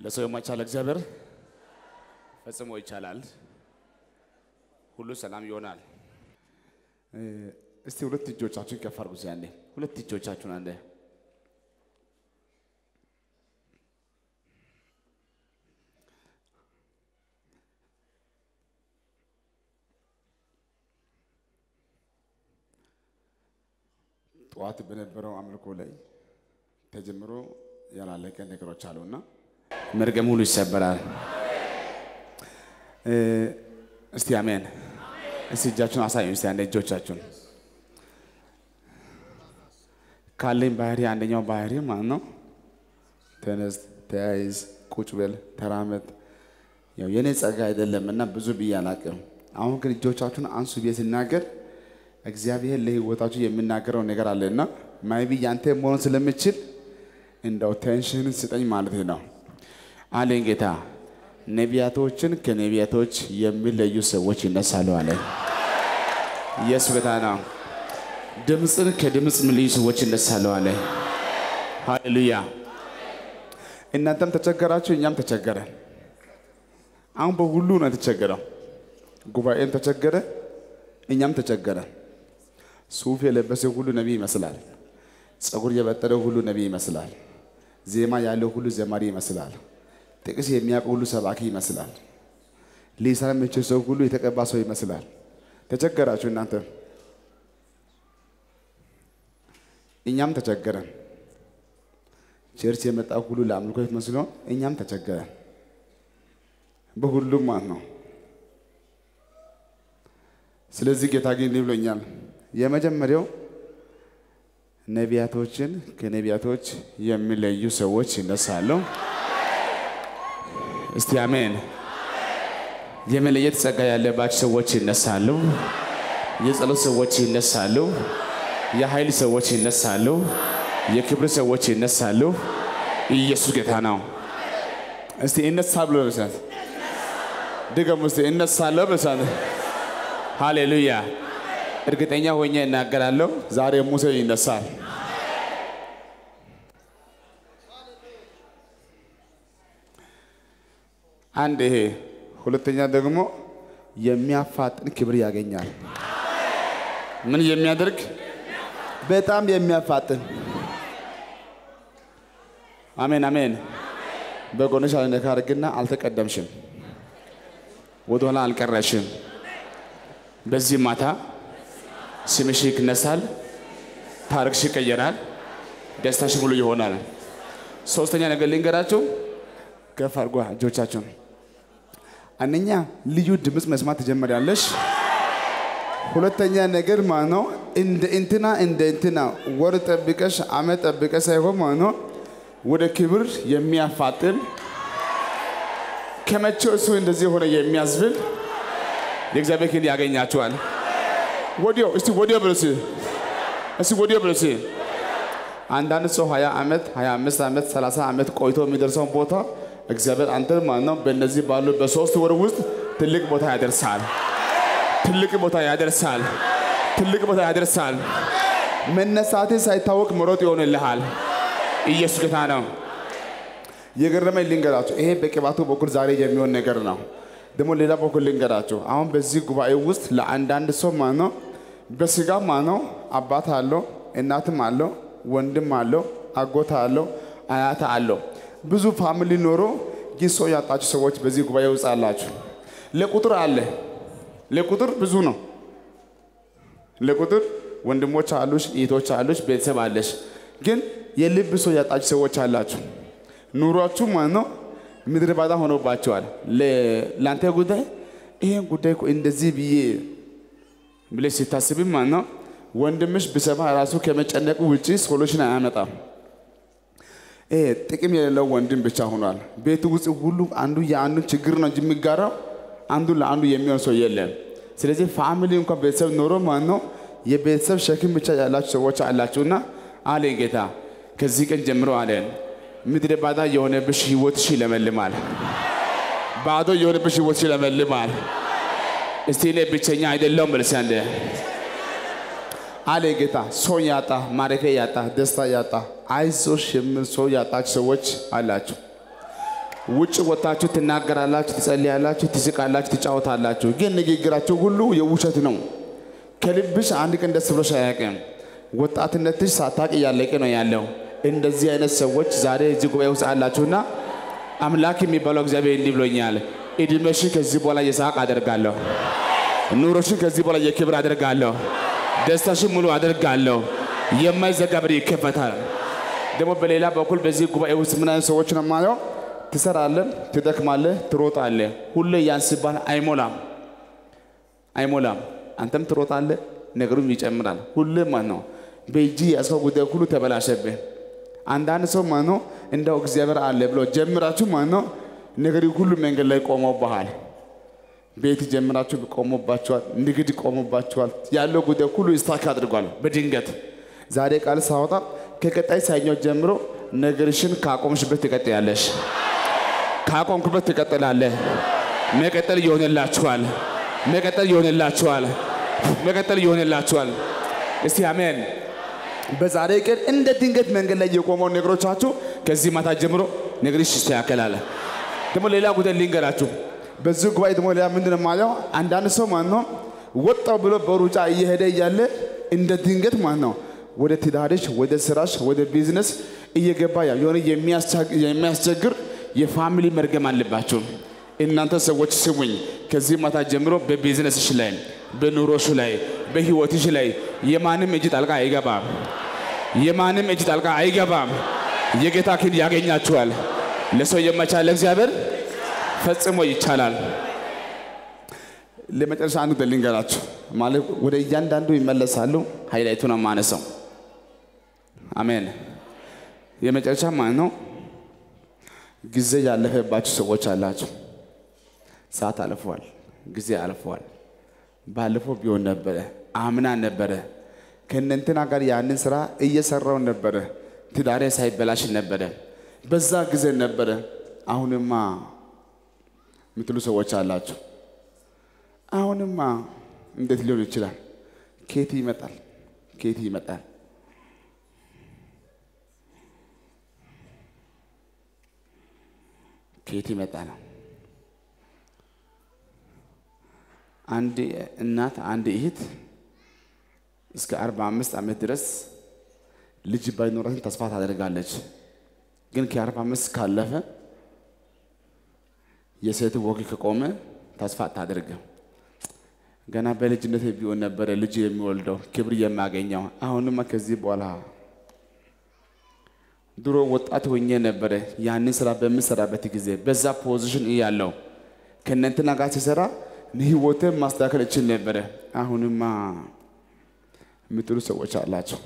ለሰው የማይቻል እግዚአብሔር ፈጽሞ ይቻላል። ሁሉ ሰላም ይሆናል። እስቲ ሁለት እጆቻችሁን ከፍ አድርጉ። እስኪ አንዴ ሁለት እጆቻችሁን አንዴ ጠዋት በነበረው አምልኮ ላይ ተጀምሮ ያላለቀ ነገሮች አሉና መርገም ሁሉ ይሰበራል። እስቲ አሜን። እስቲ እጃችሁን አሳዩ። እስቲ አንዴ እጆቻችሁን ካለኝ ባህሪ አንደኛው ባህሪ ማለት ነው። ተነስ፣ ተያይዝ፣ ቁጭ በል፣ ተራመድ። ያው የኔ ጸጋ አይደለም እና ብዙ ብዬ አላቅም። አሁን ግን እጆቻችሁን አንሱ ብዬ ሲናገር እግዚአብሔር ለህይወታችሁ የሚናገረው ነገር አለና ማይቢ ያንተ መሆን ስለምችል እንደው ቴንሽን ስጠኝ ማለት ነው አለኝ ጌታ። ነቢያቶችን ከነቢያቶች የሚለዩ ሰዎች ይነሳሉ አለ። ኢየሱስ ጌታ ነው። ድምፅን ከድምፅ የሚለዩ ሰዎች ይነሳሉ አለ። ሃሌሉያ። እናንተም ተቸገራችሁ፣ እኛም ተቸገረን። አሁን በሁሉ ነው የተቸገረው። ጉባኤም ተቸገረ፣ እኛም ተቸገረን። ሱፍ የለበሰ ሁሉ ነቢይ ይመስላል። ፀጉር የበጠረ ሁሉ ነቢይ ይመስላል። ዜማ ያለው ሁሉ ዘማሪ ይመስላል። ጥቅስ የሚያውቅ ሁሉ ሰባኪ ይመስላል። ሊሰራ የሚችል ሰው ሁሉ የተቀባ ሰው ይመስላል። ተቸገራችሁ እናንተ፣ እኛም ተቸገረን። ቸርች የመጣ ሁሉ ለአምልኮ መስሎ እኛም ተቸገረን። በሁሉም ማለት ነው። ስለዚህ ጌታ ግን እንዲህ ብሎኛል። የመጀመሪያው ነቢያቶችን ከነቢያቶች የሚለዩ ሰዎች ይነሳሉ። እስቲ አሜን። የመለየት ጸጋ ያለባቸው ሰዎች ይነሳሉ። የጸሎት ሰዎች ይነሳሉ። የኃይል ሰዎች ይነሳሉ። የክብር ሰዎች ይነሳሉ። ኢየሱስ ጌታ ነው። እስቲ እነሳ ብሎ ብሳት ድገሙ። እስቲ እነሳለሁ ብሳት ሃሌሉያ። እርግጠኛ ሆኜ እናገራለሁ። ዛሬ ሙሴ ይነሳል። አንድ ይሄ፣ ሁለተኛ ደግሞ የሚያፋጥን ክብር ያገኛል። ምን የሚያደርግ በጣም የሚያፋጥን አሜን አሜን። በጎንሽ አልነካ አድርግና አልተቀደምሽም፣ ወደኋላ አልቀረሽም። በዚህ ማታ ስምሽ ይነሳል፣ ታሪክሽ ይቀየራል፣ ደስታሽ ሙሉ ይሆናል። ሶስተኛ ነገር ልንገራችሁ፣ ከፍ አድርጓ እጆቻችሁን። አንደኛ ልዩ ድምፅ መስማት ትጀምሪያለሽ። ሁለተኛ ነገር ማለት ነው እንደ እንትና እንደ እንትና ወር ጠብቀሽ አመት ጠብቀሽ ሳይሆን ማለት ነው ወደ ክብር የሚያፋጥን ከመቼው እሱ እንደዚህ ሆነ የሚያስብል የእግዚአብሔር ክንድ ያገኛችኋል። ወዲያው እስቲ ወዲያው ብለሲ እስቲ ወዲያው ብለሲ። አንዳንድ ሰው 20 ዓመት 25 ዓመት 30 ዓመት ቆይቶ የሚደርሰውን ቦታ እግዚአብሔር አንተ ማለት ነው በእነዚህ ባሉ በሶስት ወር ውስጥ ትልቅ ቦታ ያደርሳል። ትልቅ ቦታ ያደርሳል። ትልቅ ቦታ ያደርሳል። መነሳቴ ሳይታወቅ መሮጥ ይሆንልሃል። ኢየሱስ ጌታ ነው። የገረመኝ ልንገራችሁ፣ ይሄ በቅባቱ በኩል ዛሬ የሚሆን ነገር ነው። ደግሞ ሌላ በኩል ልንገራችሁ፣ አሁን በዚህ ጉባኤ ውስጥ ለአንዳንድ ሰው ማለት ነው በስጋ ማለት ነው አባት አለው፣ እናትም አለው፣ ወንድም አለው፣ አጎታ አለው፣ አያታ አለው። ብዙ ፋሚሊ ኖሮ ግን ሰው ያጣችሁ ሰዎች በዚህ ጉባኤ ውስጥ አላችሁ። ለቁጥር አለ፣ ለቁጥር ብዙ ነው። ለቁጥር ወንድሞች አሉሽ፣ እህቶች አሉሽ፣ ቤተሰብ አለሽ። ግን የልብ ሰው ያጣችሁ ሰዎች አላችሁ። ኑሯችሁ ማለት ነው ምድረ ባዳ ሆኖባቸዋል። ለአንተ ጉዳይ ይሄን ጉዳይ እኮ እንደዚህ ብዬ ብለሽ ሲታስብ ማለት ነው ወንድምሽ ብሰማ ራሱ ከመጨነቁ ውጭ ሶሉሽን አያመጣም። ይሄ ጥቅም የሌለው ወንድም ብቻ ሆኗል። ቤቱ ውስጥ ሁሉ አንዱ የአንዱን ችግር ነው እንጂ የሚጋራው አንዱ ለአንዱ የሚሆን ሰው የለም። ስለዚህ ፋሚሊ እንኳን ቤተሰብ ኖሮ ማለት ነው የቤተሰብ ሸክም ብቻ ያላችሁ ሰዎች አላችሁና አለ ጌታ ከዚህ ቀን ጀምሮ አለን ምድረ ባዳ የሆነብሽ ህይወትሽ ይለመልማል። ባዶ የሆነብሽ ህይወትሽ ይለመልማል። እስቲ እኔ ብቸኛ አይደለሁም ብለሽ አንዴ አለ ጌታ። ሰው ያጣ ማረፊያ ያጣ ደስታ ያጣ አይዞሽ የሚል ሰው ያጣች ሰዎች አላችሁ። ውጭ ወጥታችሁ ትናገራላችሁ፣ ትጸልያላችሁ፣ ትስቃላችሁ፣ ትጫወታላችሁ። ግን ንግግራችሁ ሁሉ የውሸት ነው። ከልብሽ አንድ ቀን ደስ ብሎሽ አያውቅም። ወጣትነትሽ ሳታቅ እያለቀ ነው ያለው። እንደዚህ አይነት ሰዎች ዛሬ እዚህ ጉባኤ ውስጥ አላችሁና አምላክ የሚባለው እግዚአብሔር እንዲህ ብሎኛል፣ እድሜሽን ከዚህ በኋላ የሳቅ አደርጋለሁ። ኑሮሽን ከዚህ በኋላ የክብር አደርጋለሁ። ደስታሽን ሙሉ አደርጋለሁ። የማይዘጋ በር ይከፈታል። ደግሞ በሌላ በኩል በዚህ ጉባኤ ውስጥ ምን አይነት ሰዎች ነው የማየው? ትሰራለህ፣ ትደክማለህ፣ ትሮጣለህ። ሁሌ ያን ሲባል አይሞላም አይሞላም። አንተም ትሮጣለህ፣ ነገሩም ይጨምራል። ሁሌ ማለት ነው በእጅ ያስከው ጉዳይ ሁሉ ተበላሸብህ። አንዳንድ ሰው ማለት ነው እንደው እግዚአብሔር አለ ብሎ ጀምራችሁ ማለት ነው ነገር ሁሉ መንገድ ላይ ቆመውብሃል። ቤት ጀምራችሁ ቆሞባችኋል፣ ንግድ ቆሞባችኋል። ያለው ጉዳይ ሁሉ ስታክ አድርጓል በድንገት ዛሬ ቃል ሳወጣ ከቀጣይ ሰኞ ጀምሮ ነገርሽን ካቆምሽበት ትቀጥያለሽ፣ ካቆምክበት ትቀጥላለህ። መቀጠል ይሆንላችኋል፣ መቀጠል ይሆንላችኋል፣ መቀጠል ይሆንላችኋል። እስቲ አሜን። በዛሬ ቀን እንደ ድንገት መንገድ ላይ የቆመው ነገሮቻችሁ ከዚህ ማታ ጀምሮ ነገርሽ ይስተካከላል። ደግሞ ሌላ ጉዳይ ልንገራችሁ። በዚህ ጉባኤ ደግሞ ሌላ ምንድን ነው የማየው? አንዳንድ ሰው ማለት ነው ወጣው ብሎ በሩጫ እየሄደ እያለ እንደ ድንገት ማለት ነው ወደ ትዳርሽ፣ ወደ ስራሽ፣ ወደ ቢዝነስ እየገባ ያ የሆነ የሚያስቸግር የፋሚሊ መርገም አለባችሁ። እናንተ ሰዎች ስሙኝ፣ ከዚህ ማታ ጀምሮ በቢዝነስሽ ላይ፣ በኑሮሽ ላይ፣ በህይወትሽ ላይ የማንም እጅ ጣልቃ አይገባም። የማንም እጅ ጣልቃ አይገባም። የጌታ ክንድ ያገኛችኋል። ለሰው የማይቻል እግዚአብሔር ፈጽሞ ይቻላል። ለመጨረሻ አንዱ ልንገራችሁ፣ ማለት ወደ እያንዳንዱ ይመለሳሉ። ሃይላይቱ ነው ማነሰው። አሜን። የመጨረሻ ማለት ነው ጊዜ ያለፈባችሁ ሰዎች አላችሁ። ሰዓት አልፈዋል፣ ጊዜ አልፈዋል። ባለፈው ቢሆን ነበረ፣ አምና ነበረ፣ ከእነንትና ጋር ያንን ስራ እየሰራው ነበረ፣ ትዳሬ ሳይበላሽ ነበረ፣ በዛ ጊዜ ነበረ። አሁንማ የምትሉ ሰዎች አላችሁ። አሁንማ እንዴት ሊሆን ይችላል? ኬት ይመጣል? ኬት ይመጣል? ኬት ይመጣል? አንድ እናት አንድ እህት እስከ አርባ አምስት ዓመት ድረስ ልጅ ባይኖራትን ተስፋ ታደርጋለች። ግን ከአርባ አምስት ካለፈ የሴት ወግ ከቆመ ተስፋ አታደርግም። ገና በልጅነት ቢሆን ነበረ ልጅ የሚወልደው ክብር የማገኘው። አሁንማ ከዚህ በኋላ ድሮ ወጣት ሆኜ ነበረ ያንን ስራ በምሰራበት ጊዜ በዛ ፖዚሽን እያለው ከእነንትና ጋር ሲሰራ ህይወትን ማስተካከል እችል ነበረ። አሁንማ የምትሉ ሰዎች አላቸው።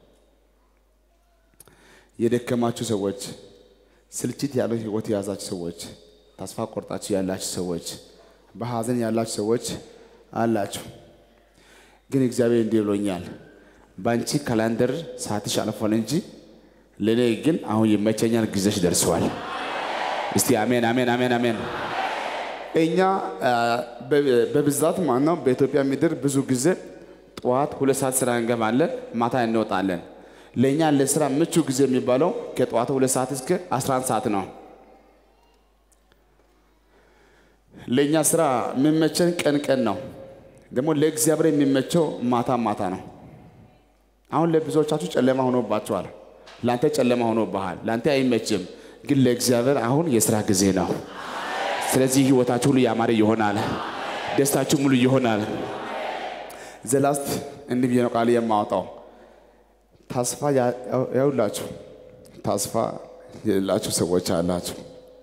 የደከማችሁ ሰዎች፣ ስልችት ያለው ህይወት የያዛችሁ ሰዎች፣ ተስፋ ቆርጣችሁ ያላችሁ ሰዎች፣ በሀዘን ያላችሁ ሰዎች አላችሁ። ግን እግዚአብሔር እንዲህ ብሎኛል፣ በአንቺ ካላንደር ሰዓትሽ አልፏል እንጂ ለእኔ ግን አሁን ይመቸኛል፣ ጊዜሽ ደርሰዋል። እስቲ አሜን፣ አሜን፣ አሜን፣ አሜን። እኛ በብዛት ማለት ነው በኢትዮጵያ ምድር ብዙ ጊዜ ጠዋት ሁለት ሰዓት ስራ እንገባለን፣ ማታ እንወጣለን። ለእኛ ለስራ ምቹ ጊዜ የሚባለው ከጠዋቱ ሁለት ሰዓት እስከ 11 ሰዓት ነው። ለእኛ ስራ የሚመቸን ቀን ቀን ነው። ደግሞ ለእግዚአብሔር የሚመቸው ማታ ማታ ነው። አሁን ለብዙዎቻችሁ ጨለማ ሆኖባቸዋል። ለአንተ ጨለማ ሆኖብሃል። ለአንተ አይመችም፣ ግን ለእግዚአብሔር አሁን የስራ ጊዜ ነው። ስለዚህ ህይወታችሁ ሁሉ ያማረ ይሆናል። ደስታችሁ ሙሉ ይሆናል። ዘላስት እንዲህ ብዬ ነው ቃል የማወጣው ተስፋ ያውላችሁ ተስፋ የሌላችሁ ሰዎች አላችሁ።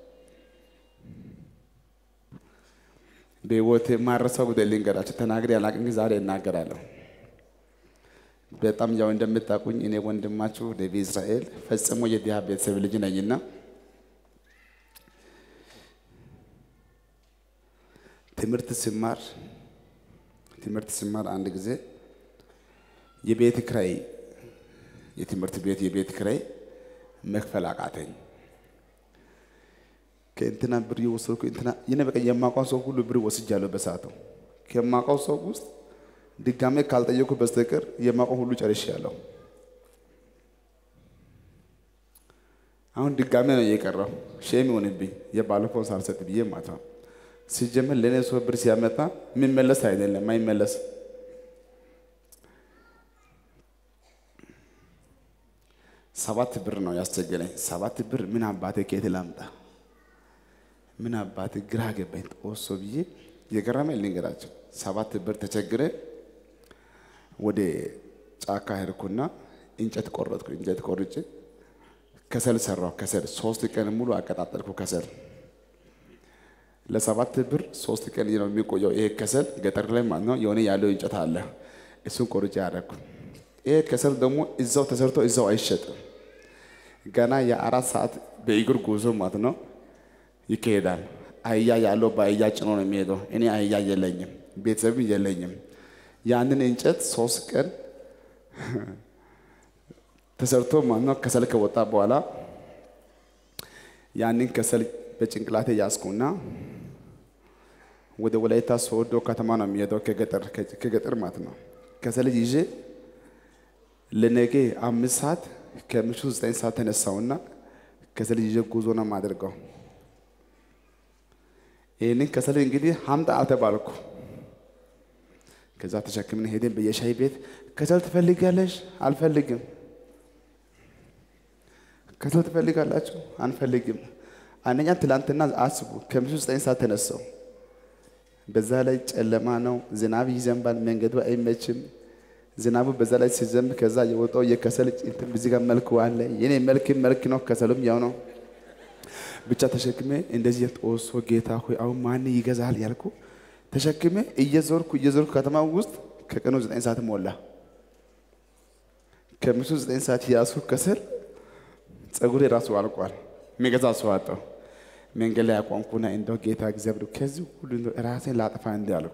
በህይወት የማረሰው ጉዳይ ልንገራችሁ። ተናግሬ አላቅም፣ ግን ዛሬ እናገራለሁ። በጣም ያው እንደምታውቁኝ እኔ ወንድማችሁ ነቢ እስራኤል ፈጽሞ የድሃ ቤተሰብ ልጅ ነኝና ትምህርት ስማር ትምህርት ስማር አንድ ጊዜ የቤት ክራይ የትምህርት ቤት የቤት ክራይ መክፈል አቃተኝ። ከእንትና ብር የወሰድኩ እንትና ይነ በቃ የማውቀው ሰው ሁሉ ብር ወስጃለሁ በሰዓቱ። ከማውቀው ሰው ውስጥ ድጋሜ ካልጠየኩ በስተቀር የማውቀው ሁሉ ጨርሻለሁ። አሁን ድጋሜ ነው እየቀረው ሼም ይሆንብኝ የባለፈውን ሳልሰጥ ብዬ ማታ ሲጀምር ለእኔ ሰው ብር ሲያመጣ የሚመለስ አይደለም አይመለስ ሰባት ብር ነው ያስቸገረኝ። ሰባት ብር ምን አባቴ ከየት ላምጣ? ምን አባቴ ግራ ገባኝ። ጦሶ ብዬ የገረመኝ ልንገራቸው። ሰባት ብር ተቸግረ ወደ ጫካ ሄድኩና እንጨት ቆረጥኩ። እንጨት ቆርጬ ከሰል ሰራው። ከሰል ሶስት ቀን ሙሉ አቀጣጠልኩ። ከሰል ለሰባት ብር ሶስት ቀን ነው የሚቆየው። ይሄ ከሰል ገጠር ላይ ማለት ነው የሆነ ያለው እንጨት አለ። እሱን ቆርጬ ያደረኩ። ይሄ ከሰል ደግሞ እዛው ተሰርቶ እዛው አይሸጥም። ገና የአራት ሰዓት በእግር ጉዞ ማለት ነው ይካሄዳል። አህያ ያለው በአህያ ጭኖ ነው የሚሄደው። እኔ አህያ የለኝም፣ ቤተሰብም የለኝም። ያንን እንጨት ሶስት ቀን ተሰርቶ ማለት ነው ከሰል ከወጣ በኋላ ያንን ከሰል በጭንቅላቴ ያዝኩና ወደ ወላይታ ሶዶ ከተማ ነው የሚሄደው ከገጠር ከገጠር ማለት ነው። ከሰል ይዤ ለነገ አምስት ሰዓት ከምሽቱ ዘጠኝ ሰዓት ተነሳውና ከሰል ይዤ ጉዞ ነው የማደርገው። ይህንን ከሰል እንግዲህ ሀምጣ አልተባልኩ። ከዛ ተሸክምን ሄደን በየሻይ ቤት ከሰል ትፈልጋለሽ? አልፈልግም። ከሰል ትፈልጋላችሁ? አንፈልግም። አንደኛ ትላንትና አስቡ፣ ከምሽቱ ዘጠኝ ሰዓት ተነሳው። በዛ ላይ ጨለማ ነው፣ ዝናብ ይዘንባል፣ መንገዱ አይመችም። ዝናቡ በዛ ላይ ሲዘንብ ከዛ የወጣው የከሰል እንትን እዚህ ጋር መልክ አለ። የኔ መልክ መልክ ነው፣ ከሰሉም ያው ነው። ብቻ ተሸክሜ እንደዚህ ጦሶ ጌታ ሆይ አሁን ማን ይገዛል ያልኩ ተሸክሜ እየዞርኩ እየዞርኩ ከተማ ውስጥ ከቀኑ ዘጠኝ ሰዓት ሞላ። ከምሽቱ ዘጠኝ ሰዓት ያሱ ከሰል ጸጉሬ ራሱ አልቋል። የሚገዛ ሰው አጣሁ። መንገድ ላይ አቋምኩና እንደው ጌታ እግዚአብሔር ከዚህ ሁሉ እንደው ራሴን ላጠፋ እንዲ አልኩ።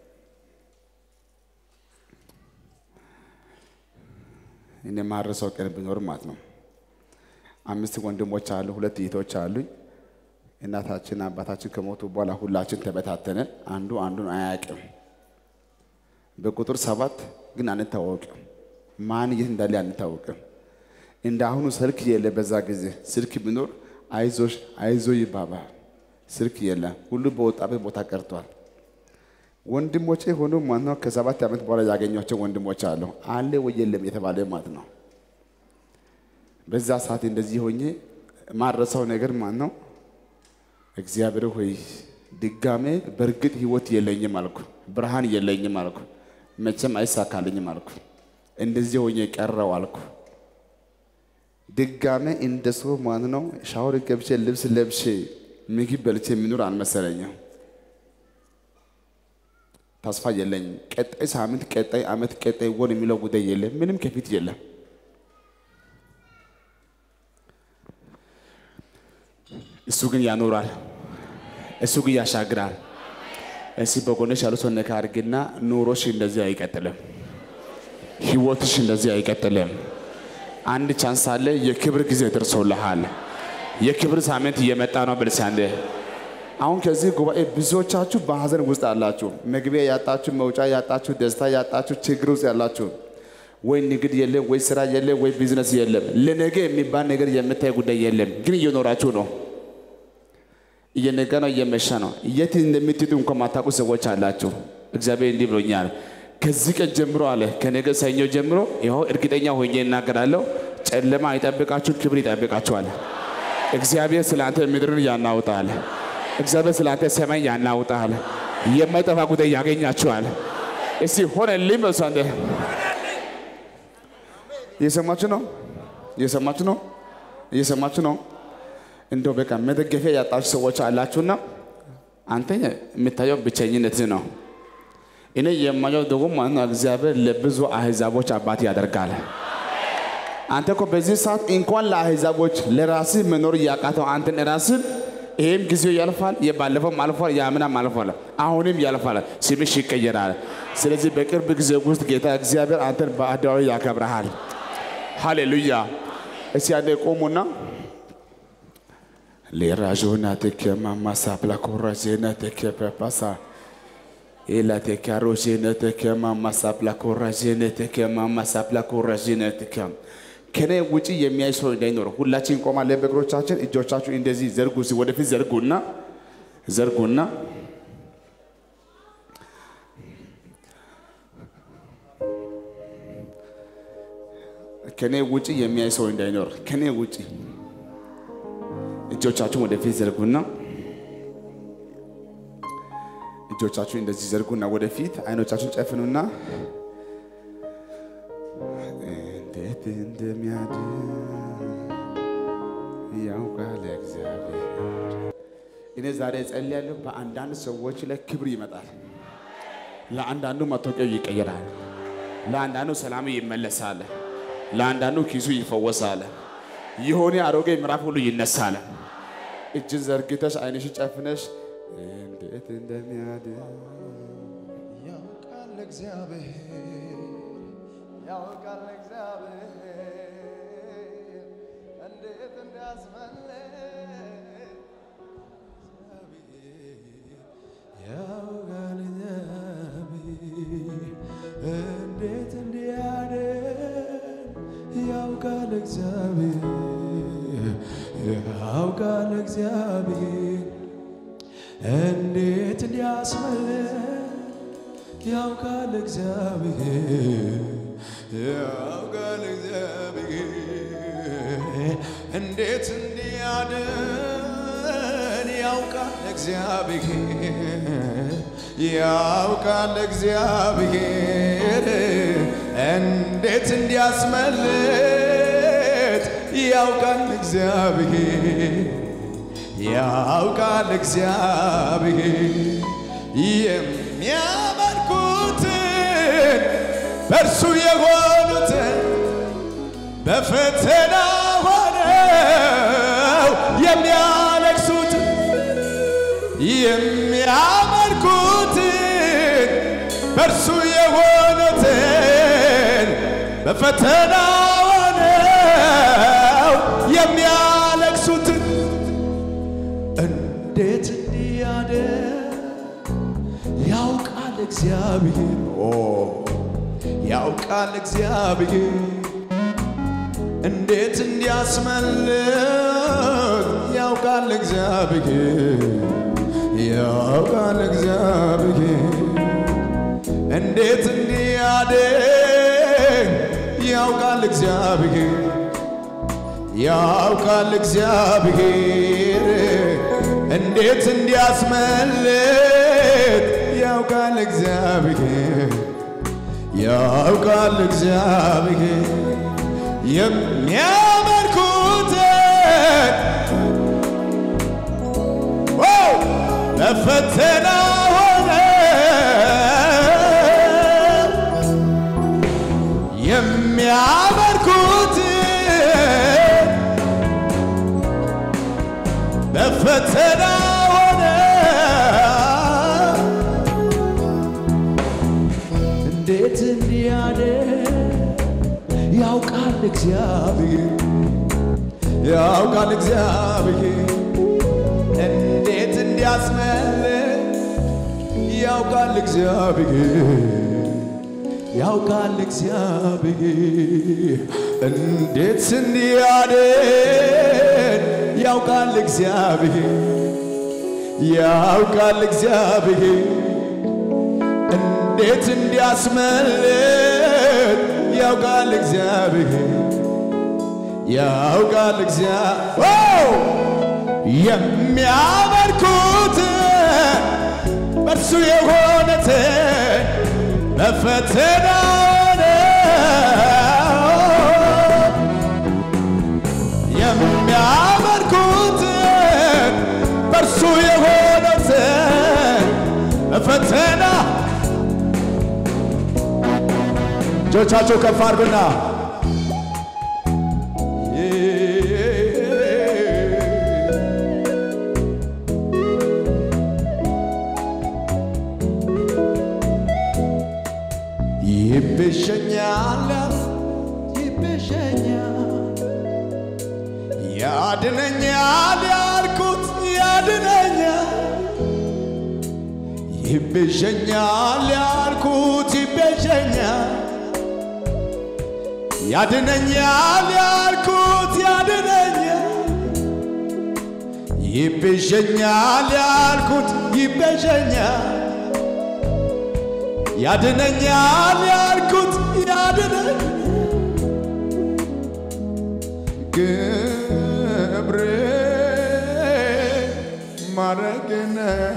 እኔ ማረሰው ቀን ቢኖር ማለት ነው አምስት ወንድሞች አሉ፣ ሁለት እህቶች አሉኝ። እናታችን አባታችን ከሞቱ በኋላ ሁላችን ተበታተንን። አንዱ አንዱን አያውቅም። በቁጥር ሰባት ግን አንታወቅም። ማን የት እንዳለ አንታወቅም። እንደ አሁኑ ስልክ የለ። በዛ ጊዜ ስልክ ቢኖር አይዞሽ አይዞ ይባባል። ስልክ የለም። ሁሉ በወጣበት ቦታ ቀርቷል። ወንድሞቼ ሆኖ ማለት ነው ከሰባት ዓመት በኋላ ያገኟቸው ወንድሞች አሉ። አለ ወይ የለም የተባለ ማለት ነው። በዛ ሰዓት እንደዚህ ሆኜ ማረሳው ነገር ማለት ነው እግዚአብሔር ሆይ ድጋሜ በእርግጥ ህይወት የለኝም አልኩ፣ ብርሃን የለኝም አልኩ፣ መቼም አይሳካልኝም አልኩ። እንደዚህ ሆኜ ቀረው አልኩ። ድጋሜ እንደ ሰው ማለት ነው ሻወር ገብቼ ልብስ ለብሼ ምግብ በልቼ የሚኖር አልመሰለኝም። ተስፋ የለኝም። ቀጣይ ሳምንት፣ ቀጣይ ዓመት፣ ቀጣይ ወር የሚለው ጉዳይ የለም። ምንም ከፊት የለም። እሱ ግን ያኖራል። እሱ ግን ያሻግራል። እስቲ በጎንሽ ያሉ ሰው ነካ አድርግና ኑሮሽ እንደዚህ አይቀጥልም። ህይወትሽ እንደዚህ አይቀጥልም። አንድ ቻንስ አለ። የክብር ጊዜ ደርሶልሃል። የክብር ሳምንት እየመጣ ነው። ብልሳንደ አሁን ከዚህ ጉባኤ ብዙዎቻችሁ በሀዘን ውስጥ አላችሁ። መግቢያ ያጣችሁ፣ መውጫ ያጣችሁ፣ ደስታ ያጣችሁ፣ ችግር ውስጥ ያላችሁ ወይ ንግድ የለም፣ ወይ ስራ የለም፣ ወይ ቢዝነስ የለም። ለነገ የሚባል ነገር የምታይ ጉዳይ የለም። ግን እየኖራችሁ ነው። እየነጋ ነው፣ እየመሸ ነው። የት እንደምትሄዱ እንኳን ማታውቁ ሰዎች አላችሁ። እግዚአብሔር እንዲህ ብሎኛል። ከዚህ ቀን ጀምሮ አለ ከነገ ሰኞ ጀምሮ ይኸው እርግጠኛ ሆኜ እናገራለሁ። ጨለማ አይጠብቃችሁ፣ ክብር ይጠብቃችኋል። እግዚአብሔር ስለ አንተ ምድርን ያናውጣል። እግዚአብሔር ስለ አንተ ሰማይ ያናውጣል። የማይጠፋ ጉዳይ ያገኛችኋል። እስቲ ሆነልኝ በሱ አንተ እየሰማችሁ ነው? እየሰማችሁ ነው? እየሰማችሁ ነው? እንደው በቃ መደገፊያ ያጣችሁ ሰዎች አላችሁና አንተ የምታየው ብቸኝነት ነው። እኔ የማየው ደግሞ ማለት ነው እግዚአብሔር ለብዙ አህዛቦች አባት ያደርጋል። አንተ እኮ በዚህ ሰዓት እንኳን ለአህዛቦች ለራስህ መኖር እያቃተው አንተን ራስን ይሄም ጊዜው ያልፋል፣ የባለፈውም አልፏል፣ የአምናም አልፏል፣ አሁንም ያልፋል፣ ስምሽ ይቀየራል። ስለዚህ በቅርብ ጊዜ ውስጥ ጌታ እግዚአብሔር አንተን በአደባባይ ያከብረሃል። ሃሌሉያ! እስቲ አንዴ ቆሙና ሌራዦና ተከማማ ሳፕላ ኮራጄና ተከፐፓሳ ኤላ ተካሮጄነ ተከማማ ሳፕላ ኮራጄነ ተከማማ ሳፕላ ኮራጄነ ተከም ከኔ ውጪ የሚያይ ሰው እንዳይኖር ሁላችን እንቆማለን በእግሮቻችን። እጆቻችሁ እንደዚህ ዘርጉ፣ እስኪ ወደፊት ዘርጉና ዘርጉና ከኔ ውጪ የሚያይ ሰው እንዳይኖር ከኔ ውጪ እጆቻችሁን ወደፊት ዘርጉና እጆቻችሁ እንደዚህ ዘርጉና ወደፊት አይኖቻችሁን ጨፍኑና እንዴት እንደሚያድን ያውቃል እግዚአብሔር። እኔ ዛሬ እጸልያለሁ፣ በአንዳንድ ሰዎች ላይ ክብር ይመጣል። ለአንዳንዱ መታወቂያው ይቀየራል። ለአንዳንዱ ሰላም ይመለሳል። ለአንዳንዱ ኪሱ ይፈወሳል። የሆነ አሮጌ ምዕራፍ ሁሉ ይነሳል። እጅን ዘርግተሽ አይንሽ ጨፍነሽ እንዴት እንደሚያድን ያውቃል እግዚአብሔር ያውቃል እግዚአብሔር እንዴት እንዳስመለጥ ያውቃል እግዚአብሔር እንዴት እንዲያድን ያውቃል እግዚአብሔር ያውቃል እግዚአብሔር እንዴት እንዲያስመልጥ ያውቃል እግዚአብሔር ያውቃል እግዚአብሔር እንዴት እንዲያድን ያውቃል እግዚአብሔር ያውቃል እግዚአብሔር እንዴት እንዲያስመልጥ ያውቃል እግዚአብሔር ያውቃል እግዚአብሔር የሚያመልኩትን በእርሱ የሆኑትን በፈተና ሆነው የሚያለቅሱትን የሚያመልኩትን በእርሱ የሆኑትን በፈተና ሆነው የሚያለቅሱትን እንዴት እንዲያደር ያውቃል እግዚአብሔር ኦ ያውቃል እግዚአብሔር እንዴት እንዲያስመልጥ ያውቃል እግዚአብሔር ያውቃል እግዚአብሔር እንዴት እንዲያድን ያውቃል እግዚአብሔር ያውቃል እግዚአብሔር እንዴት እንዲያስመልጥ ያውቃል እግዚአብሔር ያውቃል እግዚአብሔር የሚያመልኩትን ዋው በፈተና ሆነ የሚያመልኩትን በፈተና ሆነ እንዴት እንዲያደር ያውቃል እግዚአብሔር ያውቃል እግዚአብሔር እንዴት እንዲያስመልጥ ያውቃል እግዚአብሔር ያውቃል እግዚአብሔር እንዴት እንዲያድን ያውቃል እግዚአብሔር ያውቃል እግዚአብሔር እንዴት እንዲያስመልጥ ያውቃል እግዚአብሔር ያውቃል እግዚአብሔር የሚያመልኩትን በእርሱ የሆነትን በፈተና የሚያመልኩትን በእርሱ የሆነትን በፈተና እጆቻቸው ከፍ አድርጉና ይቤዠኛል ይቤዠኛል ያድነኛል ያልኩት ያድነኛል ይቤዠኛል ያልኩት ይቤዠኛል ያድነኛል ይቤዠኛል ያልኩት ይቤዠኛል ያድነኛል ያልኩት ያድነኝ ግብሬ ማረግነ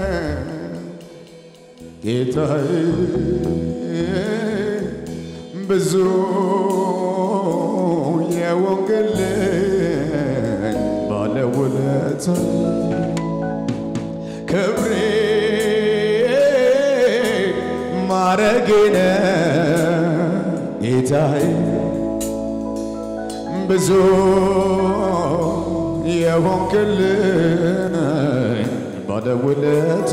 ጌታዬ ብዙ የወንጌልን ባለውለታ ክብሬ ማረጌነ ጌታዬ ብዙ የሆንክልን ባለውለታ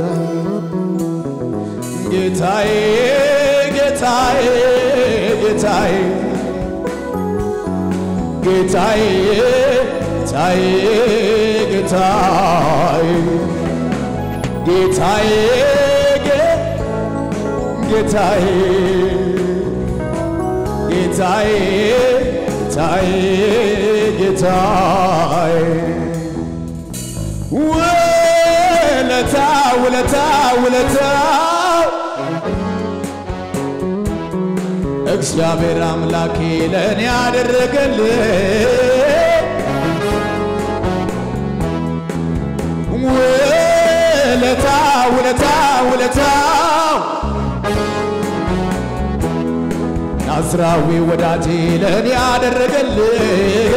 ጌታዬ ጌታዬ ጌታዬ ጌታዬ ጌታዬ ጌታዬ ጌታዬ ጌታዬ ጌታዬ ጌታዬ ጌታዬ ውለታ ውለታ ውለታ እግዚአብሔር አምላኬ ለእኔ ያደረገልኝ ውለታ ውለታ ውለታ ናዝራዊ ወዳጄ ለእኔ ያደረገልኝ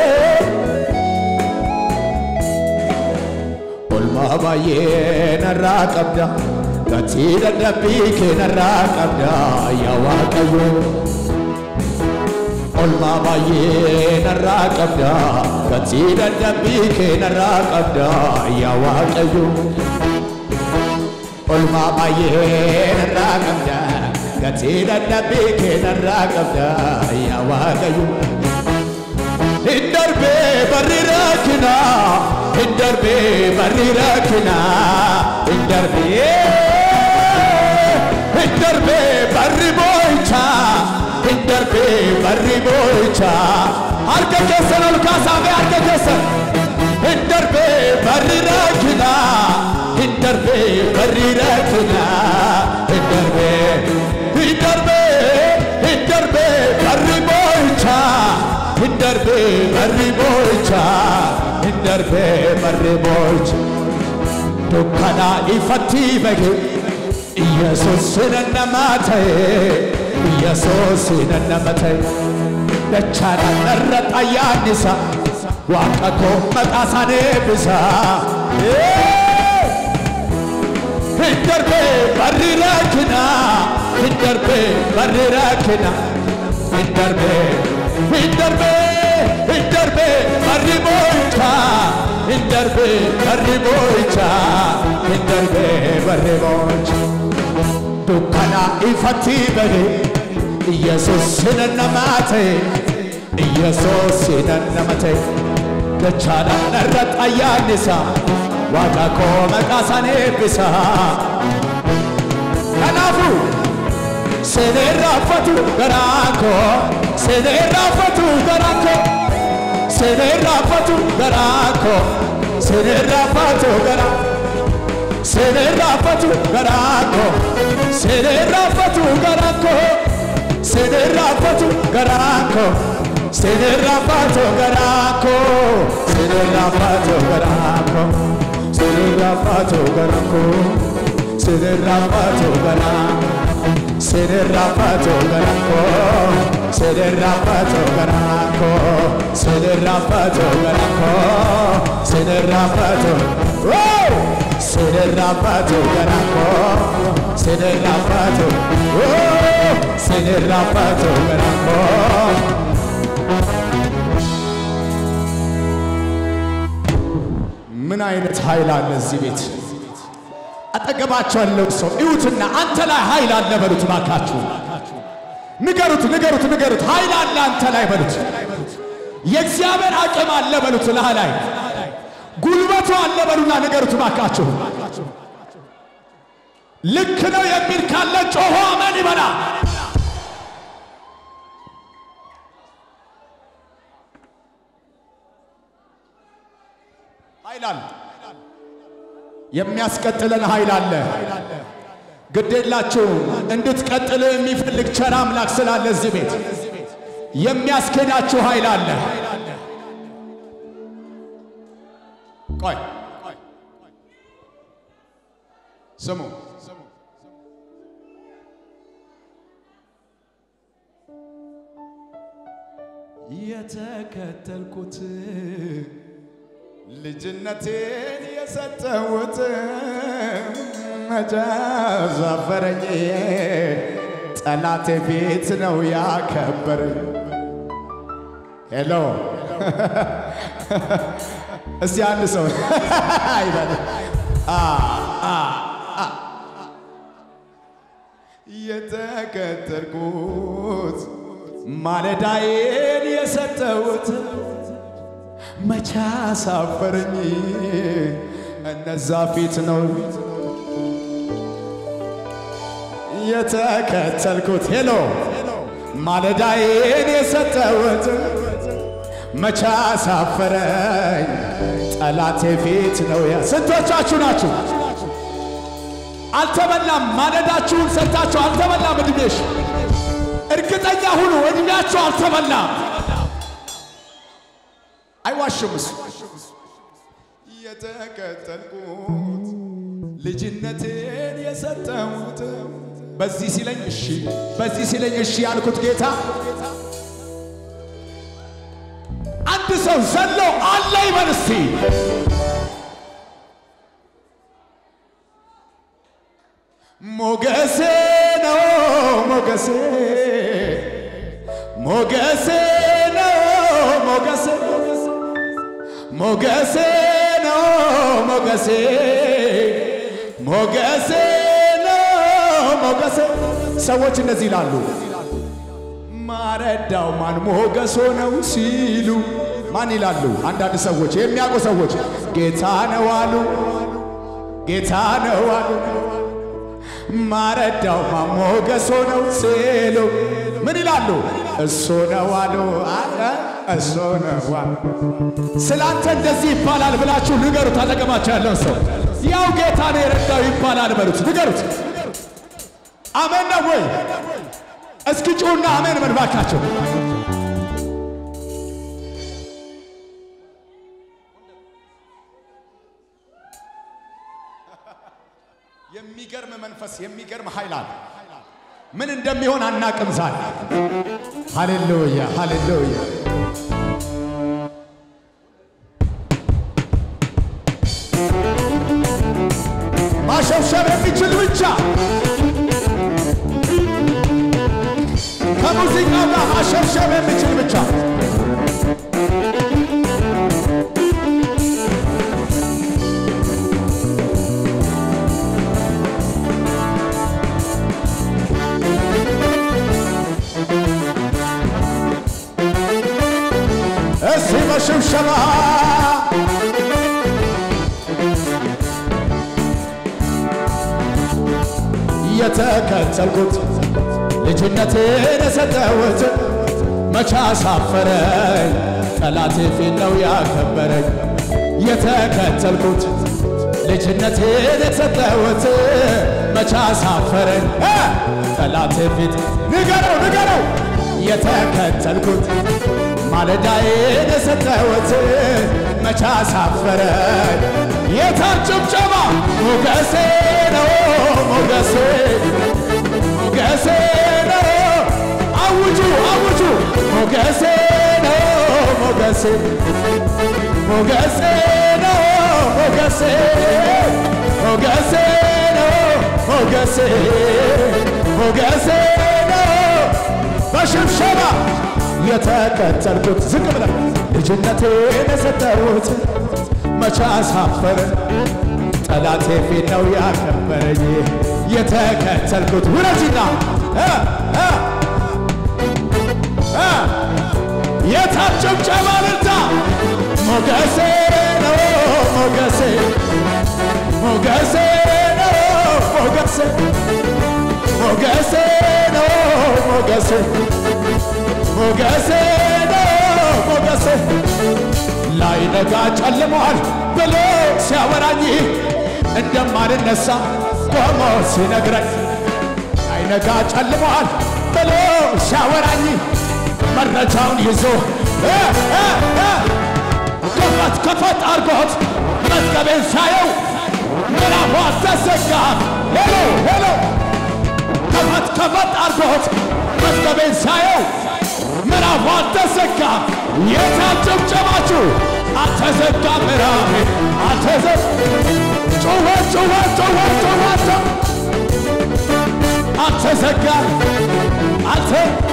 ኦልማ ባዬ ነራ ቀብዳ ገቲ ደደቢ ኬነራ ቀብዳ ያዋቀዮ ኦልማ ባዬ ነራ ቀብዳ ገቲ ደደቢ ኬነራ ቀብዳ ያዋቀዮ ኦልማ ባዬ ነራ ቀብዳ ገቲ ደደቢ ኬነራ ቀብዳ ያዋቀዮ ಹಿಂದರ್ಬೆ ಬರ್ರಿರಕಿನ ಹಿಂದರ್ಬೆ ಬರ್ರಿರಕಿನ ಹಿಂದರ್ಬೆ ಹಿಂದರ್ಬೆ ಬರ್ರಿ ಬೋಯ್ಚ ಹಿಂದರ್ಬೆ ಬರ್ರಿ ಬೋಯ್ಚ ಅರ್ಕ ಕೆಸನ್ ಅಲ್ಕಾಸಾವೆ ಅರ್ಕ ಕೆಸನ್ ಹಿಂದರ್ಬೆ ಬರ್ರಿರಕಿನ ಹಿಂದರ್ಬೆ ಬರ್ರಿರಕಿನ ಹಿಂದರ್ಬೆ ಹಿಂದರ್ಬೆ ಹಿಂದರ್ಬೆ ಬರ್ರಿ ಬೋಯ್ಚ ಹಿಂದರ್ಬೆ ಬರ್ರಿ ಬೋಯ್ಚ ಹಿಂದರ್ಬೆ ಬರ್ರಿ ಬೋಯ್ಚ ದುಃಖನ ಇಫತ್ತಿ ಬಗೆ ኢየሱስ ነነማተይ ኢየሱስ ነነመተይ ደቻና ነረጣ ያኒሳ ዋቀኮ መጣሳኔ ብሳ hindarbe barri rakina hindarbe barri rakina hindarbe hindarbe hindarbe barri boycha hindarbe barri boycha hindarbe barri boycha dukkana ifatti bade ኢየሱስ ነነማቴ ኢየሱስ ነነመቴ ደቻና ነረጣ ያኒሳ ዋጋ ኮ መቃሳኔ ብሳ ከናፉ ሴኔራፈቱ ገራኮ ሴኔራፈቱ ገራኮ ሴኔራፈቱ ገራኮ ሴኔራፈቱ ገራ ሴኔራፈቱ ገራኮ ሴኔራፈቱ ገራኮ ሴኔራፈቱ ገራኮ ሴኔራፈቱ ገራኮ ሴኔራፈቱ ገራኮ ሴኔራፈቱ ገራኮ ሴኔራፈቱ ገራ ሴኔራፈቱ ገራኮ ሴኔራፈቱ ገራኮ ሴኔራፈቱ ገራኮ ሴኔራፈቱ ሴኔራፈቱ ገራኮ ሴኔራፈቱ ሴኔራፈቱ ገራኮ ምን አይነት ኃይል አለ እዚህ ቤት? አጠገባቸው ያለው ሰው እዩትና አንተ ላይ ኃይል አለ በሉት። ባካችሁ ንገሩት፣ ንገሩት፣ ንገሩት። ኃይል አለ አንተ ላይ በሉት። የእግዚአብሔር አቅም አለ በሉት። ላህ ላይ ጉልበቱ አለ በሉና ንገሩት ባካችሁ። ልክ ነው የሚል ካለ ጮሆ አመን ይበላ። ኃይል አለ የሚያስቀጥለን ኃይል አለ። ግዴላችሁም እንድትቀጥል የሚፈልግ ቸር አምላክ ስላለ እዚህ ቤት የሚያስኬዳችሁ ኃይል አለ። ቆይ ስሙ የተከተልኩት ልጅነቴን የሰጠሁት መቼ አሳፈረኝ ጠላቴ ፊት ነው ያከበረኝ። ሄሎ እስቲ አንድ ሰው ይበል። አ አ አ የተከተልኩት ማለዳዬን የሰጠሁት መቼ አሳፈረኝ እነዛ ፊት ነው የተከተልኩት። ሄሎ ማለዳዬን የሰጠሁት መቼ አሳፈረኝ ጠላቴ ፊት ነው ያ ስንቶቻችሁ ናችሁ? አልተበላም። ማለዳችሁን ሰጥታችሁ አልተበላም። እድሜሽ እርግጠኛ ሁኑ፣ እድሜያችሁ አልተበላም። አይዋሽም እሱ የተከተልኩት ልጅነቴን የሰጠሁት በዚህ ሲለኝ እሺ፣ በዚህ ሲለኝ እሺ ያልኩት ጌታ አንድ ሰው ዘሎ አለ ይበል እስቲ። ሞገሴ ነው ሞገሴ ሞገሴ ነው ሞገሴ ሞገሴ ነው ሞገሴ ሞገሴ ነው ሞገሴ ሰዎች እንደዚህ ይላሉ። ማረዳው ማን ሞገሶ ነው ሲሉ ማን ይላሉ? አንዳንድ ሰዎች የሚያውቁ ሰዎች ጌታ ነው አሉ፣ ጌታ ነው አሉ። ማረዳው ማን ሞገሶ ነው ሲሉ ምን ይላሉ? እሱ ነው አሉ፣ አለ እሱ ነው አሉ። ስላንተ እንደዚህ ይባላል ብላችሁ ንገሩት። አጠገባቸው ያለውን ሰው ያው ጌታ ነው የረዳው ይባላል በሉት፣ ንገሩት። አሜን ነው ወይ? እስኪ ጩሁና አሜን በል እባካችሁ። የሚገርም መንፈስ የሚገርም ኃይል አለ። ምን እንደሚሆን አናቅም ዛሬ። ሃሌሉያ ሃሌሉያ። ማሸብሸብ የሚችል ብቻ ከሙዚቃው ጋር ማሸብሸብ የሚችል ብቻ እስቲ በሽብሸባ የተከተልኩት ልጅነቴን የሰጠሁት መቻ አሳፈረኝ ጠላቴ ፊት ነው ያከበረኝ። የተከተልኩት ልጅነቴን የሰጠሁት መቻ አሳፈረኝ እ ጠላቴ ፊት ንገረው ንገረው የተከተልኩት ማለዳዬን የሰጠሁት መቻ አሳፈረኝ። የታን ጭብጨባ ሞገሴ ነው ሞገሴ ሞገሴ ነው አውጁ አውጁ ሞገሴ ነው ሞገሴ ሞገሴ ነው ሞገሴ ሞገሴ ነው ሞገሴ ሞገሴ ነው በሽብሸባ የተከተልኩት ዝቅ ብለን ልጅነቴን የሰጠሁት መቻ አሳፈረን ጠላቴ ፊት ነው ያከበረኝ የተከተልኩት ውረጅና እ እ እ የታች ጭብጨባ ልልታ ሞገሴ ነው ሞገሴ ሞገሴ ነው ሞገሴ ሞገሴ ነው ሞገሴ ሞገሴ ነው ሞገሴ ላይ ነጋ ጨልሟል ብሎ ሲያወራኝ እንደማልነሳ ቆሞ ሲነግረኝ አይነጋ ጨልሟል ብሎ ሲያወራኝ መረጃውን ይዞ እ እ እ ከፈት ከፈት አርጎት መዝገቤን ሳየው ምዕራፏ ተዘጋ። ሄሎ ሄሎ ከፈት ከፈት አርጎት መዝገቤን ሳየው ምዕራፏ ተዘጋ። የታል ጭብጨባችሁ? አልተዘጋ ምዕራፌ አልተዘ ጩኸ ጩኸ ጩኸ ጩኸ ጩኸ አልተዘጋ አልተ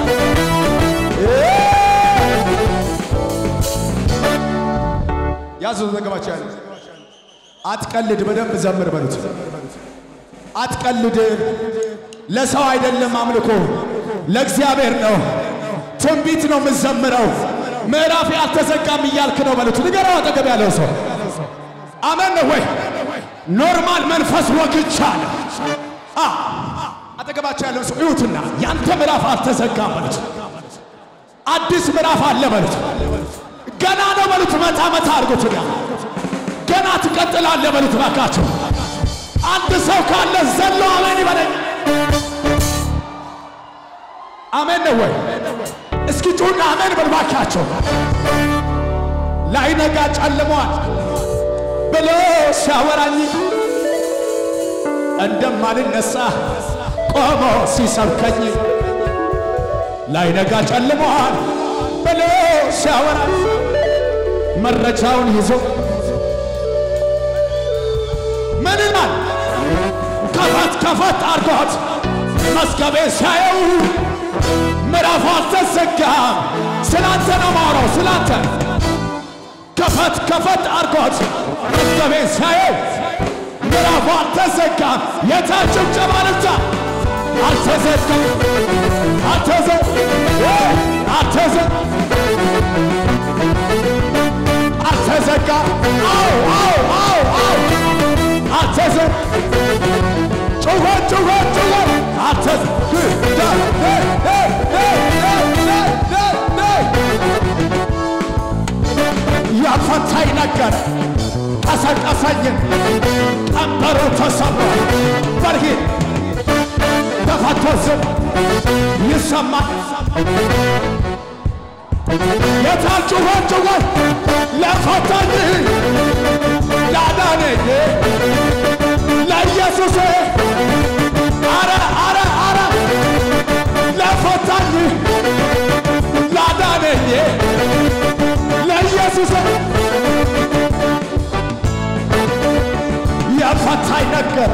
ያዙ ዘገባቸው ያለ አትቀልድ፣ በደንብ ዘምር በሉት። አትቀልድ፣ ለሰው አይደለም አምልኮ ለእግዚአብሔር ነው። ትንቢት ነው የምዘምረው። ምዕራፌ አልተዘጋም እያልክ ነው በሉት። ንገረው አጠገብ ያለው ሰው አመን ነው ወይ? ኖርማል መንፈስ ወግቻለሁ። አ አጠገባቸው ያለው ሰው እዩትና ያንተ ምዕራፍ አልተዘጋም በሉት። አዲስ ምዕራፍ አለ በሉት። ገና ነው በሉት። መታ መታ አድርጉትና ገና ትቀጥላለህ በሉት። እባካችሁ አንድ ሰው ካለ ዘሎ አሜን ይበለኝ። አሜን ነው ወይ? እስኪ ጩና አሜን በል እባካችሁ። ላይነጋ ጨልሟል ብሎ ሲያወራኝ እንደማልነሳ ቆሞ ሲሰብከኝ ላይነጋ ጨልሟል ብሎ ሲያወራኝ መረጃውን ይዞ ምን ይላል? ከፈት ከፈት አርጎት መዝገቤ ሲያየው ምዕራፉ አልተዘጋም። ስላንተ ነው ማውራው፣ ስላንተ ከፈት ከፈት አርጎት መዝገቤ ሲያየው ምዕራፉ አልተዘጋም። የታች ጭብጨባ ልብቻ አልተዘጋም፣ አልተዘ አልተዘ አልተዘጋ አው አው አው አው አልተዘ ጩኸ ጩኸ ጩኸ አልተዘ ያፈታኝ ነገር ቀሰቀሰኝን ቀንበሩ ተሰብሯል። በርሂድ ተፈቶ ዝም ይሰማል። የታል ጩኸት ጩኸት ለፈታኝ ላዳነኝ ለኢየሱስ አረ አረ አረ ለፈታኝ ላዳነኝ ለኢየሱስ የፈታኝ ነገር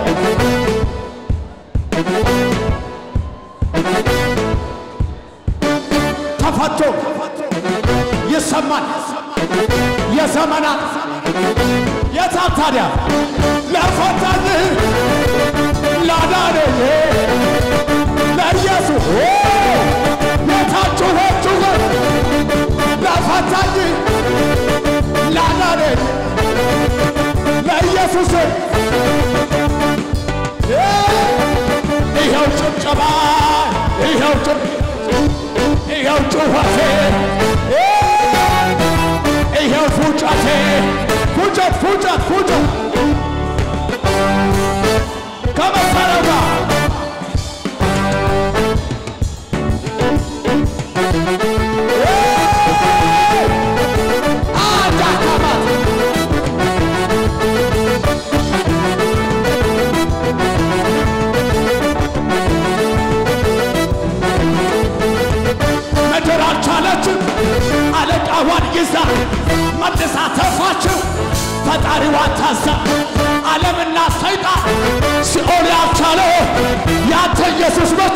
ተፈቶ ይሰማል። የዘመናት የታል ታዲያ ለፈታኝ ላዳነኝ ለኢየሱስ የታል ጩኸት ጩኸት ለፈታኝ ላዳነኝ ለኢየሱስ ይኸው ጭብጨባ ይኸው ጭብ ይኸው ጩኸቴ ይኸው ፉጨቴ ፉጨት ፉጨት ፉጨት ከመሰረው ጋር አዳካማት ምድር አልቻለችም አለቃዋን ይዛ መልሳ ተፋችው ፈጣሪዋን ታዛ ዓለምና ሰይጣን ሲኦል ያልቻለው ያንተ ኢየሱስ ብቻ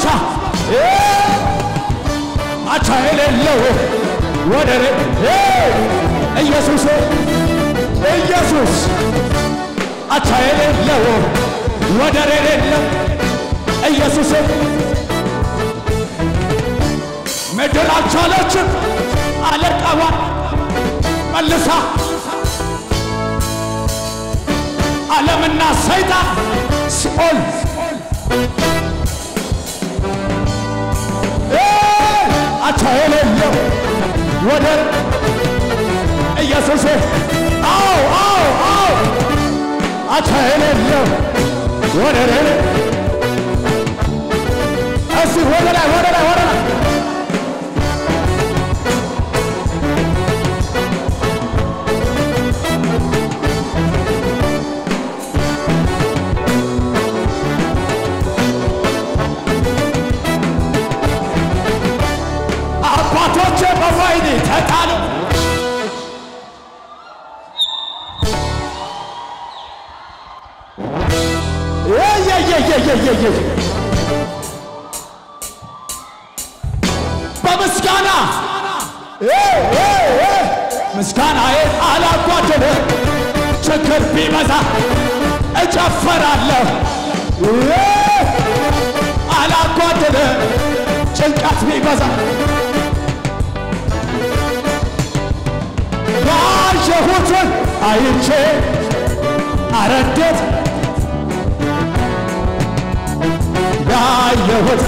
አቻ የሌለው ወደር ኢየሱስ ኢየሱስ አቻ የሌለው ወደር የሌለው ኢየሱስ ምድር አልቻለችም አለቃዋን መልሳ ዓለምና ሰይጣን ሲኦል አቻ የሌለው ወደር ኢየሱስ አው አው አው አቻ የሌለው ወደር የሌለው እስቲ ወደ ላይ ወደ ላይ ወደ ላይ አባቶቼ በወይኒ ተጣሉ። የየየየየየየ በምስጋና ምስጋናዬን አላጓደለ ችግር ቢበዛ እጨፈራለሁ አላጓደለ ጭንቀት ቢበዛ ያየሁትን አይቼ አረዴት ያየሁት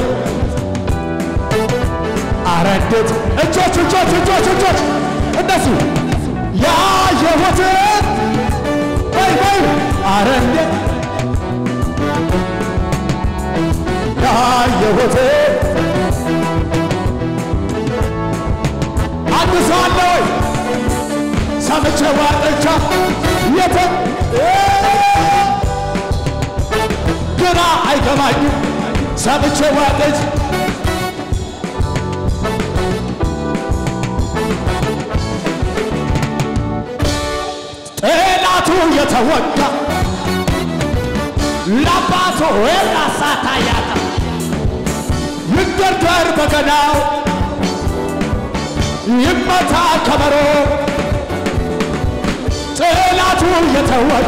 አረዴት እጆች እጆች እጆች እጆች እነሱ ያየሁትን ወይ ወይ አረዴት ያየሁትን አንድ ሰው አለ ወይ ሰምቼ ዋጥቻ የተ ግራ አይገባኝም ሰምቼ ዋጥች ጠላቱ የተወጋ ለአባቱ ራሳታ ያታ ይደርደር በገናው ይመታ ከበሮ ጠላቱ የተወጋ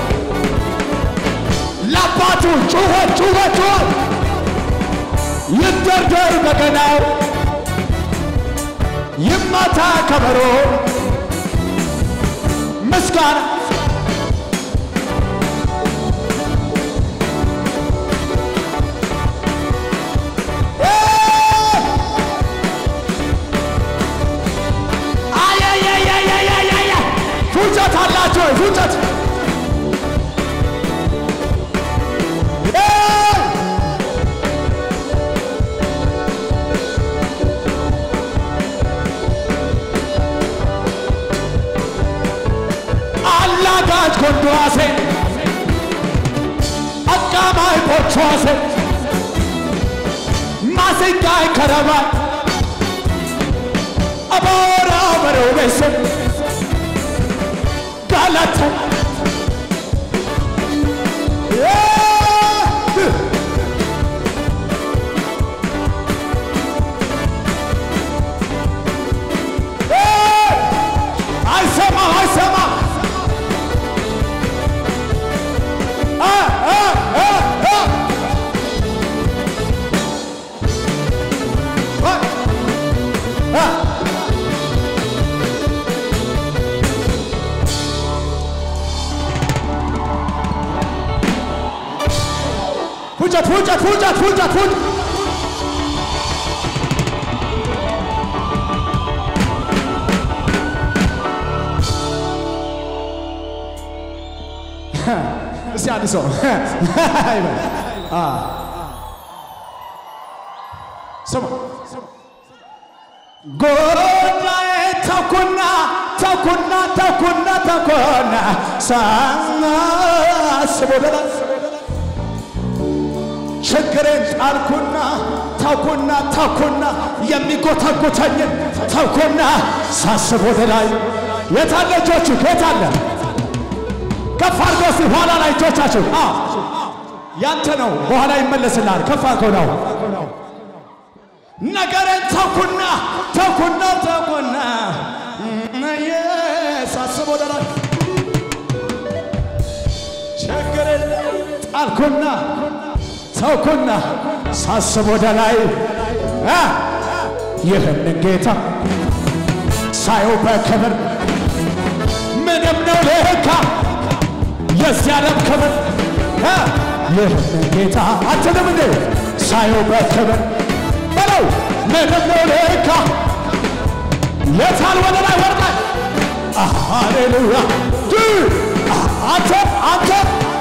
ለአባቱ ጩኸት ጩኸት ጩኸት ይደርደር በገናው ይመታ ከበሮ ምስጋና አያያያያያያያ ፉጨት አላቸው ወይ ፉጨት አላጋጭ ጎንደዋሴ አቃማይ ቦቿሴ ማሲንቃይ ከረባይ አቦራ በሮቤሴ ጋላታ አይሰማም አይሰማም አ አ አ አ አ ፉጨት ፉጨት ፉጨት ፉጨት ፉጨት እስቲ አንድ ሰው ይበል። አ ስማ ጎዳዬ ተኩና ተኩና ተኩና ተኩና ሳስቦ ደላ ችግሬን ጣልኩና ተኩና ተኩና የሚጎተጉተኝን ተኩና ሳስብ ወደ ላይ የታለ እጆቹ የታለ ከፍ አድርገው እስቲ ኋላ ላይ እጆቻችሁ አ ያንተ ነው በኋላ ይመለስልሃል ከፍ አድርገው ነው ነገሬን ተኩና ተኩና ተኩና ሳስብ ወደ ላይ ችግሬን ጣልኩና ተውኩና ሳስብ ወደ ላይ አ ይህንን ጌታ ሳየው በክብር ምንም ነው ለካ የዚህ ዓለም ክብር አ ይህንን ጌታ አትልም እንዴ ሳየው በክብር በለው ምንም ነው ለካ የታል ወደ ላይ ወርቃል ሃሌሉያ አንተ አንተ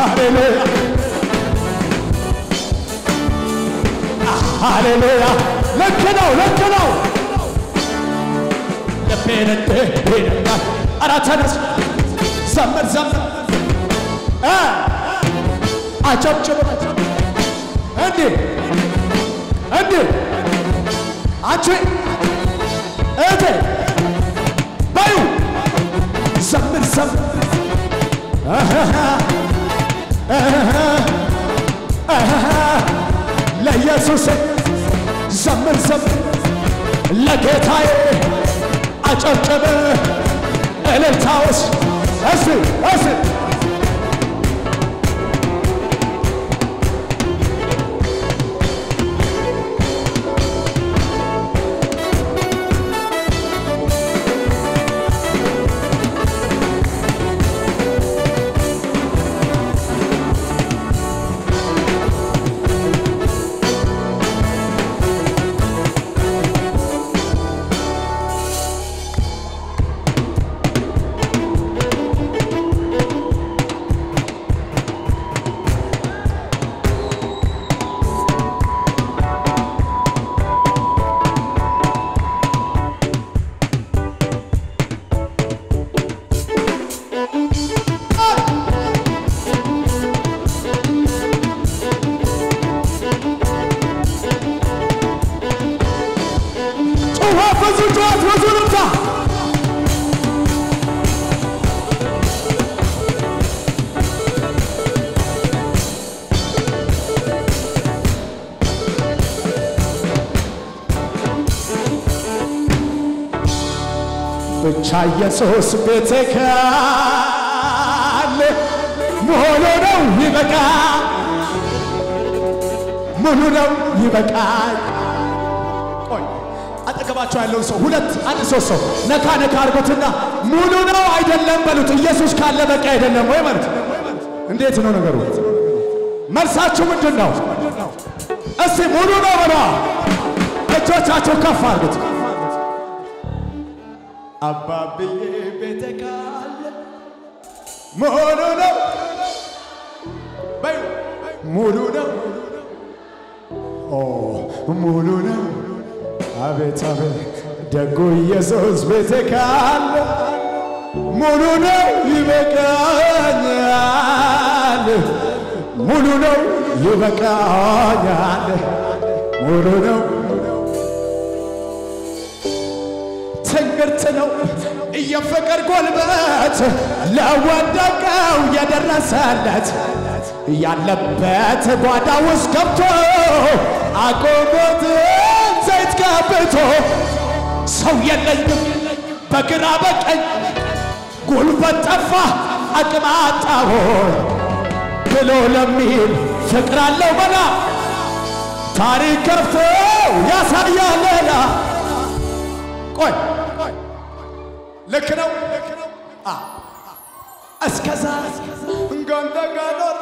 ሃሌሉያ ሃሌሉያ ልክ ነው ልክ ነው ልቤን እንዲህ ይነካል ኧረ ተነስ ዘምር ዘምር እ አጨብጭብ እንዲህ እንዲህ አንቺ እህቴ በዩ ዘምር ዘምር ለኢየሱስ ዘምር ዘምር ለጌታዬ አጨብጭብ እልልታውስ እስ እስ ጩኸት ብዙ ጩኸት ብዙ ልምታ ብቻ ኢየሱስ ቤቴ ካለ ሙሉ ነው ይበቃ ሙሉ ነው ይበቃል። ቆይ አጠገባቸው ያለውን ሰው ሁለት አንድ ሶስት ሰው ነካ ነካ አድርጉትና ሙሉ ነው አይደለም በሉት። ኢየሱስ ካለ በቃ አይደለም ወይ ማለት እንዴት ነው ነገሩ? መልሳችሁ ምንድን ነው? እስቲ ሙሉ ነው በሏ። እጆቻቸው ከፍ አድርጉት። አባብዬ ቤተ ካለ ሙሉ ነው በዩ ሙሉ ነው ኦ ሙሉ ነው አቤት አቤት ደጉ ኢየሱስ ቤቴ ካለ ሙሉ ነው ይበቃኛል፣ ሙሉ ነው ይበቃኛል፣ ሙሉ ነው ትንግርት ነው የፍቅር ጎልበት ለወደቀው የደረሰለት ያለበት ጓዳ ውስጥ ገብቶ አቆሞት ዘይት ቀብቶ ሰው የለኝም በግራ በቀኝ ጉልበት ጠፋ አቅም አጣሁ ብሎ ለሚል ፍቅር አለው መላ ታሪክ ከፍቶ ያሳያል ሌላ ቆይ ልክ ነው እስከዛ እንጎንደ ጋኖር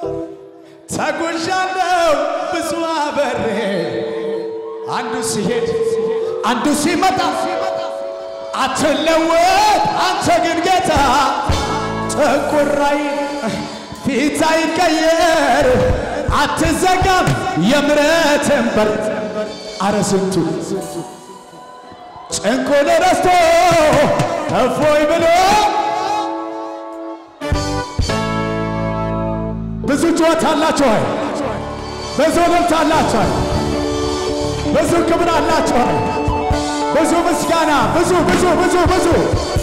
ተጉዣለሁ ብዙ አበሬ አንዱ ሲሄድ አንዱ ሲመጣ አትለወጥ አንተ ግን ጌታ ጥቁራይ ፊት አይቀየር አትዘጋም የምሕረትን በር አረ ስንቱ ጭንቁን ረስቶ እፎይ ብሎ ብዙ ጩኸት አላችሁ ሆይ ብዙ ልብት አላችሁ ሆይ ብዙ ክብር አላችሁ ሆይ ብዙ ምስጋና ብዙ ብዙ ብዙ ብዙ